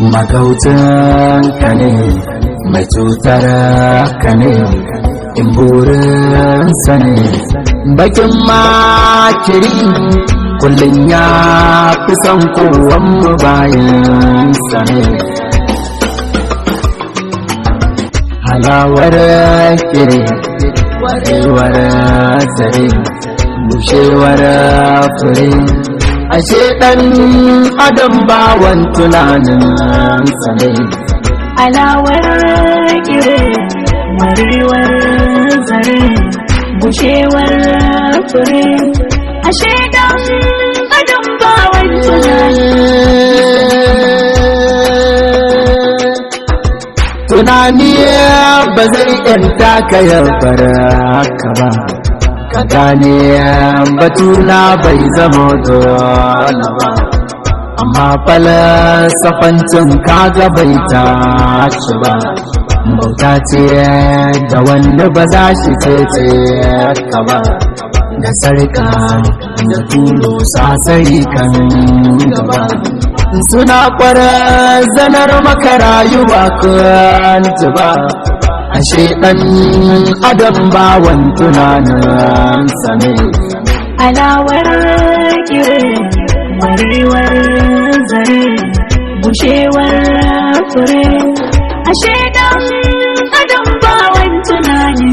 magautan ka ne mai cutar ka ne in burinsa ne bakin makiri kullum ya fi son kowan mu bayansa ne halawar kiri warewar zare bushewar fure ashe ɗan adam bawan tunanin ne alawar kire warewar zare bushewar fure ashe dan adam bawan tunani ba zai yanta ka yabbara ka ba ka gane batuna bai zama dole ba amma falasafancin kaga bai tashi ba bauta ce da wanda ba za shi ce ka ba da sarka da tulo sasari kan gaba suna kwara zanar maka rayuwa kan ba ashe ɗan adam bawan tunanin sane alawar kire warewar zare bushewar fure ashe dan adam bawan tunani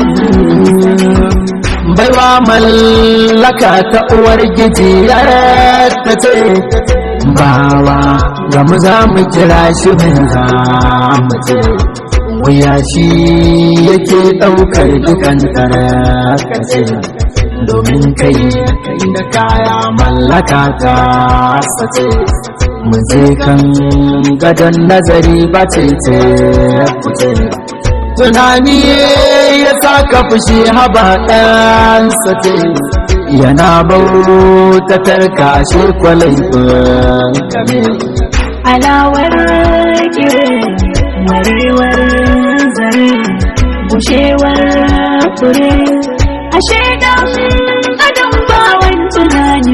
baiwa mallaka ta uwar gijiyar ta ce bawa ga mu za mu kira shi mai za mu ce wuya shi yake ɗaukar dukan tarakace domin kai kai da kaya mallaka ta sace mu je kan gadon nazari ba ce ce kuce tunani ya saka fushi haba ɗan sace yana bautatar kashe kwalai kame alawar kire warewar zare bushewar fure ashe dan adam bawan tunani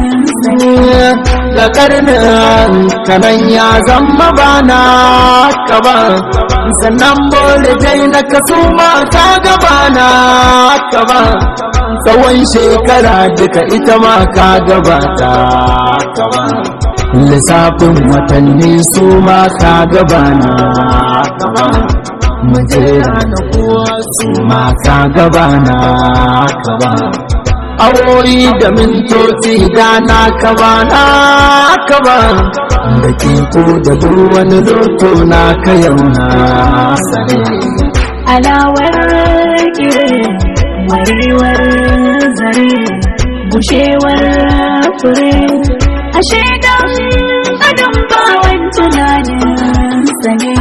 da karnin kanan ya zama bana kaba sannan bole dai na kaso mata gabana kaba tsawon shekara duka ita ma ka gabata kaba lissafin watanni su ma ka gabana kaba mujera na kuwa su ma ka gabana kaba awoyi da mintoci da na kaba na kaba da ko da duk wani loto na ka yau na sare alawar kire warewar zare bushewar fure ashe dan adam bawan tunani sane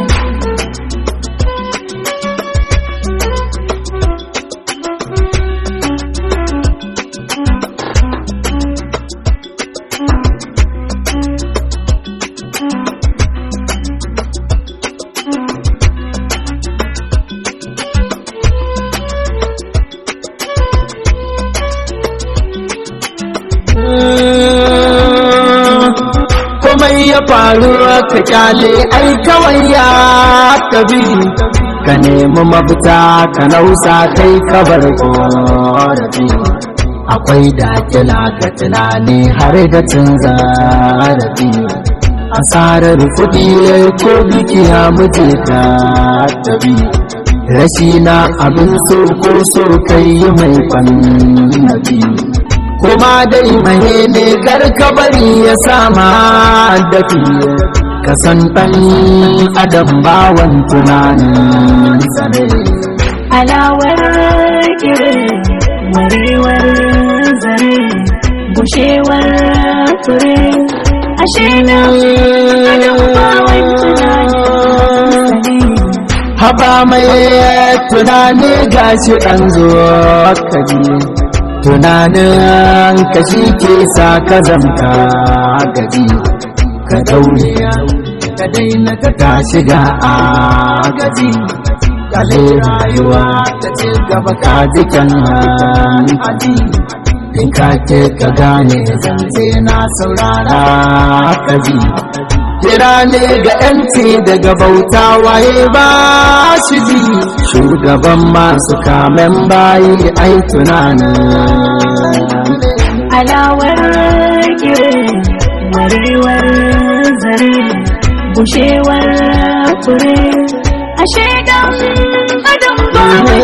komai ya faru ka kyale ai kawai ya tabi ka nemi mafita ka nausa kai ka bar korafi akwai dakila ga tunani har da cin zarafi asarar kuɗi ko dukiya mutu ta tabi rashi na abin so ko so kai mai fannabi kuma dai mahe ne karka bari ya sama dafi ka san ɗan adam bawan tunanin sane alawar kire warewar zare bushewar fure ashe dan adam bawan tunani sane haba mai tunani gashi ɗan zuwa kaji tunanin ka shi ke sa ka zamta gaji ka daure ka daina ka tashi ga a gaji kale rayuwa ta ce gaba ka jikin haji in ka ke ka gane zance na saurara ka ji kira ne ga yanci daga bauta waye ba shi ji shugaban masu kamen bayi ai tunanin alawar kire warewar zare bushewar fure ashe dan adam ba mai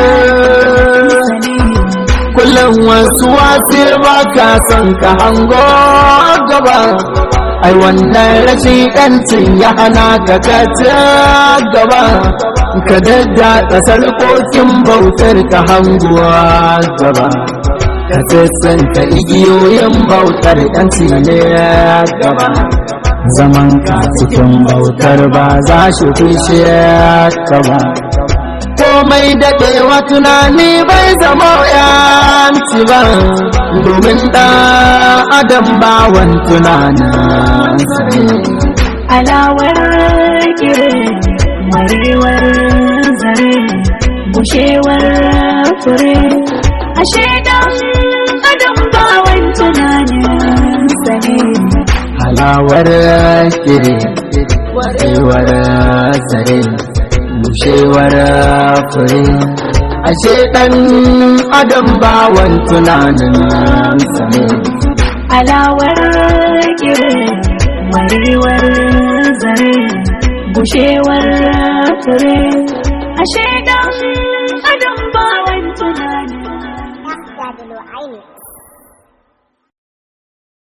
sani kullum wasu wasu ba ka son ka hango gaba ai wannan rashin yancin ya hana ka ka ci gaba ka dadda kasar kokin bautar ka hanguwa gaba ka sassanta igiyoyin bautar yanci ne gaba zaman ka cikin bautar ba za shi kushe ka ba komai daɗewa tunani bai zama yanci ba domin ɗan adam bawan tunanin alawar kire warewar zare bushewar fure ashe dan adam ba wani tunanin sane halawar kiri warewar zare bushewar fure ashe ɗan adam bawan tunanin sane alawar kire warewar zare bushewar fure ashe dan